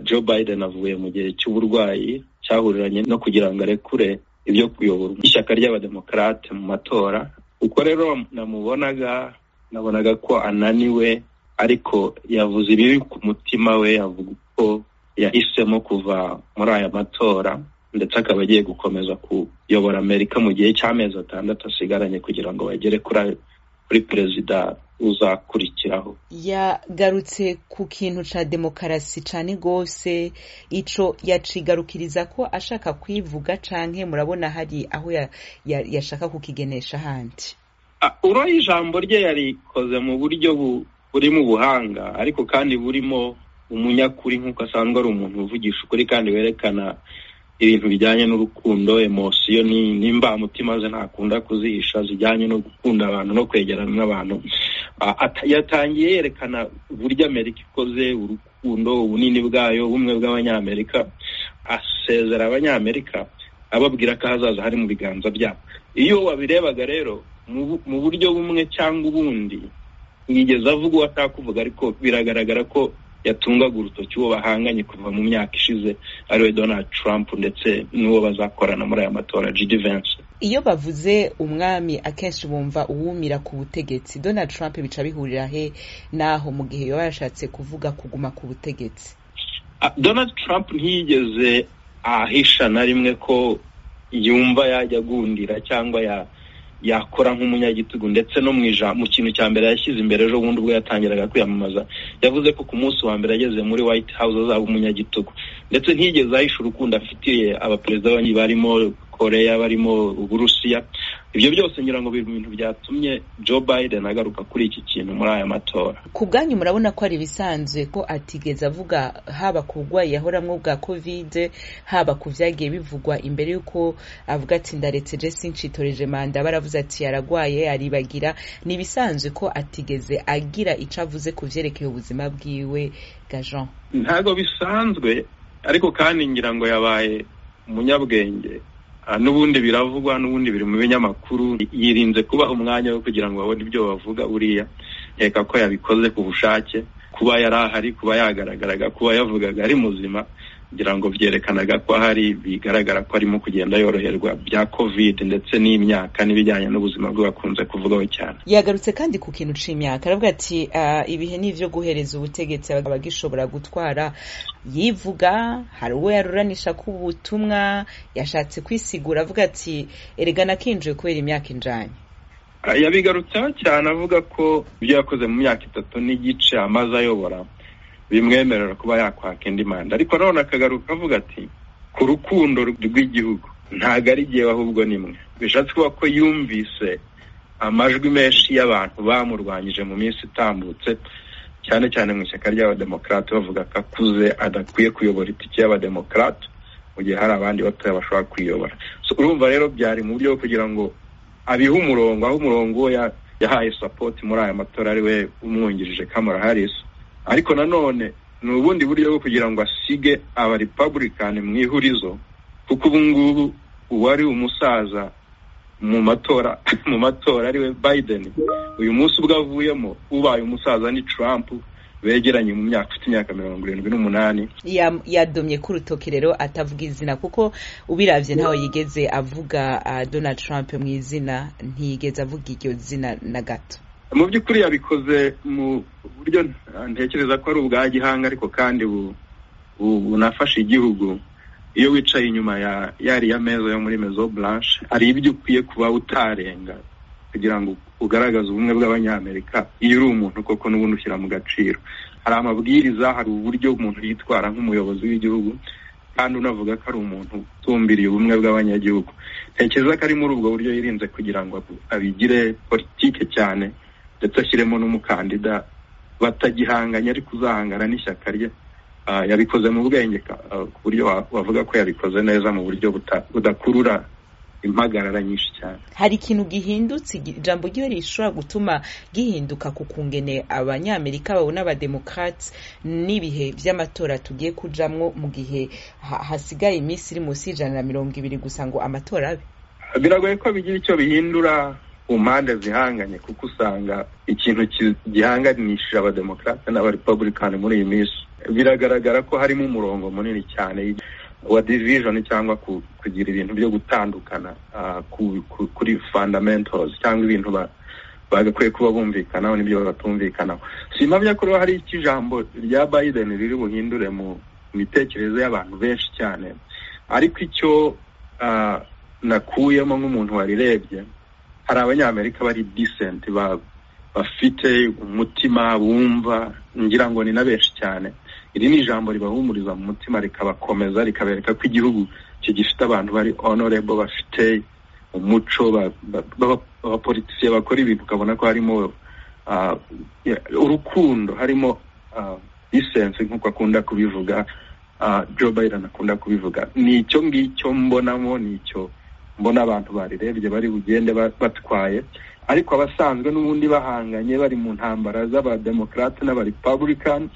joe biden avuye mu gihe cy'uburwayi cyahuriranye no kugira ngo arekure ibyo kuyobora ishyaka ry'abademokarate mu matora uko rero namubonaga nabonaga ko ananiwe ariko yavuze ibiri ku mutima we avuga uko yahisemo kuva muri aya matora ndetse akaba agiye gukomeza kuyobora amerika mu gihe cy'amezi atandatu asigaranye kugira ngo bagere kuri perezida uzakurikiraho yagarutse ku kintu cya demokarasi cyane rwose icyo yacigarukiriza ko ashaka kwivuga cyane murabona hari aho yashaka kukigenesha ahandi uriya ijambo rye yarikoze mu buryo buri mu buhanga ariko kandi burimo umunyakuri nk'uko asanzwe ari umuntu uvugisha ukuri kandi werekana ibintu bijyanye n'urukundo emosiyo n'imbamutima ze ntakunda kuzihisha zijyanye no gukunda abantu no kwegerana n'abantu yatangiye yerekana uburyo amerika ikoze urukundo ubunini bwayo ubumwe bw'abanyamerika asezera abanyamerika ababwira ko ahazaza hari mu biganza byabo iyo wabirebaga rero mu buryo bumwe cyangwa ubundi yigeze avuga uwo atakuvuga ariko biragaragara ko yatungaga urutoki uwo bahanganye kuva mu myaka ishize ariwe donald trump ndetse n'uwo bazakorana muri aya matora jidi vensi iyo bavuze umwami akenshi bumva uwumira ku butegetsi donald trump bica bihurira he n'aho mu gihe yaba yashatse kuvuga kuguma ku butegetsi donald trump ntiyigeze ahisha na rimwe ko yumva yajya agundira cyangwa ya yakora nk'umunyagitugu ndetse no mu kintu cya mbere yashyize imbere ejo bundi ubwo yatangiraga kwiyamamaza yavuze ko ku munsi wa mbere ageze muri white house azaba umunyagitugu ndetse ntigeze ahisha urukundo afitiye abaperezida barimo koreya barimo uburusiya ibyo byose ngira ngo biri mu bintu byatumye joe biden agaruka kuri iki kintu muri aya matora ku bwanyu murabona ko ari ibisanzwe ko atigeze avuga haba ku burwayi yahoramwo bwa kovide haba ku byagiye bivugwa imbere y'uko avuga ati ndaretse jesi ncitoreje manda baravuze ati yaragwaye aribagira ni ibisanzwe ko atigeze agira icyo avuze ku byerekeye ubuzima bwiwe bwa jean ntabwo bisanzwe ariko kandi ngira ngo yabaye umunyabwenge n'ubundi biravugwa n'ubundi biri mu binyamakuru yirinze kuba umwanya wo kugira ngo babone ibyo bavuga buriya reka ko yabikoze ku bushake kuba yari ahari kuba yagaragaraga kuba yavugaga ari muzima kugira ngo byerekanaga ko ahari bigaragara ko arimo kugenda yoroherwa bya covid ndetse n'imyaka n'ibijyanye n'ubuzima bwe bakunze kuvugaho cyane yagarutse kandi ku kintu cy'imyaka aravuga ati ibihe ni ibyo guhereza ubutegetsi abagishobora gutwara yivuga hari uwo yaruranisha k'ubutumwa yashatse kwisigura avuga ati erega nakinjiye kubera imyaka injanye yabigarutseho cyane avuga ko ibyo yakoze mu myaka itatu n'igice amaze ayobora bimwemerera kuba yakwaka indi manda ariko nanone akagaruka avuga ati ku rukundo rw'igihugu ntabwo ari igihe ahubwo ni mwe bishatse kuba ko yumvise amajwi menshi y'abantu bamurwanyije mu minsi itambutse cyane cyane mu ishyaka ry'abademokarate bavuga ko akuze adakwiye kuyobora itike y'abademokarate mu gihe hari abandi batoya bashobora kuyobora urumva rero byari mu buryo bwo kugira ngo abihe umurongo aho umurongo we yahaye sapoti muri aya matora ari we umwungirije kamara harisi ariko nanone ni ubundi buryo bwo kugira ngo asige aba republican mu ihurizo kuko ubu ngubu uwari umusaza mu matora mu matora ariwe biden uyu munsi ubwo avuyemo ubaye umusaza ni trump begeranye mu myaka ufite imyaka mirongo irindwi n'umunani yadomye ku rutoki rero atavuga izina kuko ubirabye ntawe yigeze avuga donald trump mu izina ntiyigeze avuga iryo zina na gato mu by'ukuri yabikoze mu buryo ntekereza ko ari ubwa gihanga ariko kandi bunafasha igihugu iyo wicaye inyuma yariya meza yo muri mezo buranshi hari ibyo ukwiye kuba utarenga kugira ngo ugaragaze ubumwe bw'abanyamerika iyo uri umuntu koko n'ubundi ushyira mu gaciro hari amabwiriza hari uburyo umuntu yitwara nk'umuyobozi w'igihugu kandi unavuga ko ari umuntu utumbiriye ubumwe bw'abanyagihugu ntekereza ko ari muri ubwo buryo yirinze kugira ngo abigire politike cyane ndetse ashyiremo n'umukandida batagihanganye ariko uzahangana n'ishyaka rye yabikoze mu bwenge ku buryo wavuga ko yabikoze neza mu buryo budakurura impagarara nyinshi cyane hari ikintu gihindutse ijambo ryiwe rishobora gutuma gihinduka ku kungene abanyamerika babona abademokarate n'ibihe by'amatora tugiye kujamwo mu gihe hasigaye iminsi iri munsi y'ijana na mirongo ibiri gusa ngo amatora abe biragoye ko bigira icyo bihindura ku mpande zihanganye kuko usanga ikintu gihanganishije abademokarate n'abarepubulikani muri iyi minsi biragaragara ko harimo umurongo munini cyane wa division cyangwa kugira ibintu byo gutandukana kuri fundamentals cyangwa ibintu bagakwiye kuba bumvikanaho n'ibyo batumvikanaho simpamya ko hari ikijambo rya Biden riri buhindure mu mitekerereze y'abantu benshi cyane ariko icyo nakuyemo nk'umuntu warirebye hari abanyamerika bari disenti bafite umutima bumva ngira ngo ni na benshi cyane iri ni ijambo ribahumuriza mu mutima rikabakomeza rikabereka ko igihugu kigifite abantu bari onorebo bafite umuco abapolitisiye bakora ibintu ukabona ko harimo urukundo harimo disensi nk'uko akunda kubivuga Joe Biden akunda kubivuga ni icyo ngicyo mbonamo ni icyo mbona abantu barirebye bari bugende batwaye ariko abasanzwe n'ubundi bahanganye bari mu ntambara z'abademokarate n'abarepabulikaani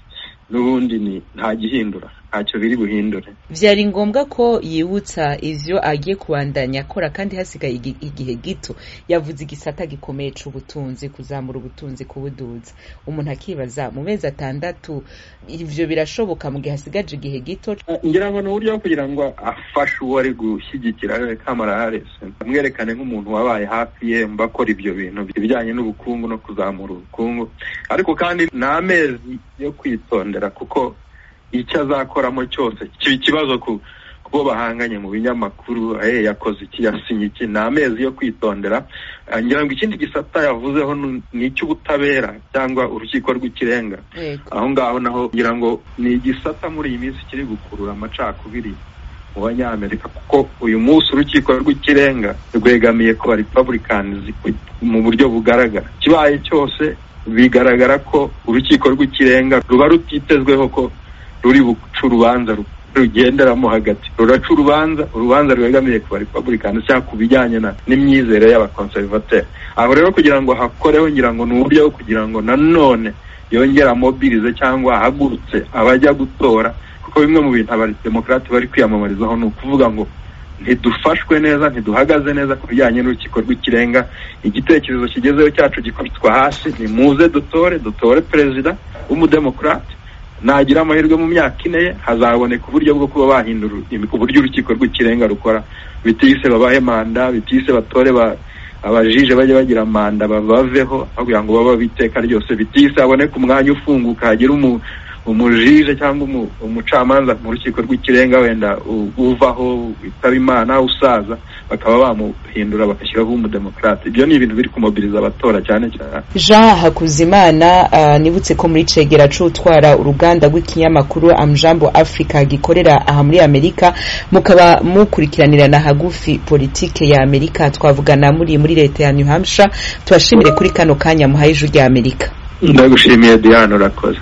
n'ubundi ni nta gihindura ntacyo biri buhindure byari ngombwa ko yibutsa ibyo agiye kubandanya akora kandi hasigaye igihe gito yavuze igisata gikomeye cy'ubutunzi kuzamura ubutunzi kubuduza umuntu akibaza mu mezi atandatu ibyo birashoboka mu gihe hasigaje igihe gito ngira ngo ni uburyo bwo kugira ngo afashe uwo ari gushyigikira kamara haresi amwerekane nk'umuntu wabaye hafi ye mba akora ibyo bintu ibijyanye n'ubukungu no kuzamura ubukungu ariko kandi ni amezi yo kwitondera kuko icyo azakoramo cyose kiba ikibazo ku bo bahanganye mu binyamakuru yakoze iki yasinye iki ni amezi yo kwitondera ngira ngo ikindi gisata yavuzeho ni icy'ubutabera cyangwa urukiko rw'ikirenga aho ngaho naho ngira ngo ni igisata muri iyi minsi kiri gukurura amacakubiri mu banyamerika kuko uyu munsi urukiko rw'ikirenga rwegamiye ku barepabulikazi mu buryo bugaragara kibaye cyose bigaragara ko urukiko rw'ikirenga ruba rutitezweho ko ruri buca urubanza rugenderamo hagati ruraca urubanza urubanza rwegamiye ku barepabulikaani cyangwa ku bijyanye n'imyizere y'abakonservateri aho rero kugira ngo hakoreho ngira ngo ni uburyo bwo kugira ngo nanone yongera mobirize cyangwa ahagurutse abajya gutora kuko bimwe mu bintu abademokarate bari kwiyamamarizaho ni ukuvuga ngo ntidufashwe neza ntiduhagaze neza ku bijyanye n'urukiko rw'ikirenga igitekerezo kigezeho cyacu gikubitwa hasi ni muze dutore dutore perezida w'umudemokarate nagira amahirwe mu myaka ine ye hazaboneka uburyo bwo kuba bahindura uburyo urukiko rw'ikirenga rukora bitise babahe manda bitise batore abajije bajye bagira manda babaveho kugira ngo babaho iteka ryose bitise haboneka umwanya ufunguka hagira umujije cyangwa umucamanza mu rukiko rw'ikirenga wenda uvaho witaba imana usaza bakaba bamuhindura bagashyiraho umudemokarate ibyo ni ibintu biri kumobiriza abatora cyane cyane jean hakuzimana nibutse ko muri cegera utwara uruganda rw'ikinyamakuru amjambo africa gikorera aha muri amerika mukaba mukurikiranirana hagufi politike ya amerika twavugana muri muri leta ya new hampshire tubashimire kuri kano kanya muhaye ijwi rya amerika ndagushimiye diane urakoze